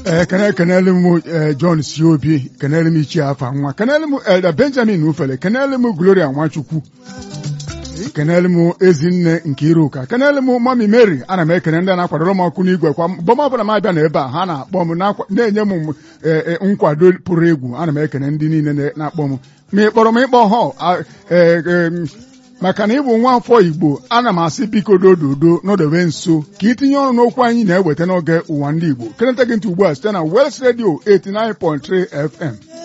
ee kene kenele m ee John si obi kenele m ichie afa nwa kenele m Elda Benjamin ufele kenele m Gloria Nwachukwu kenele m ezinne nke iruka kenele m mami Mary ana m ekene ndị na-akwadoro m ọkụ n'igwe kwa bọm ọbụla m abịa n'ebe a ha na-akpọ m na-akwa- na-enye m ee, ee, nkwado pụrụ egwu ana m ekene ndị niile na- na-akpọ m ma ị kpọrọ m ịkpọ họ a- ee, ee, maka na ịbụ nwa afọ Igbo ana m asị biko dododo nọdebe nso ka itinye ọrụ n'okwu anyị na-eweta n'oge ụwa ndị Igbo keneta gị ntị ugbu a site na West Radio 89.3 FM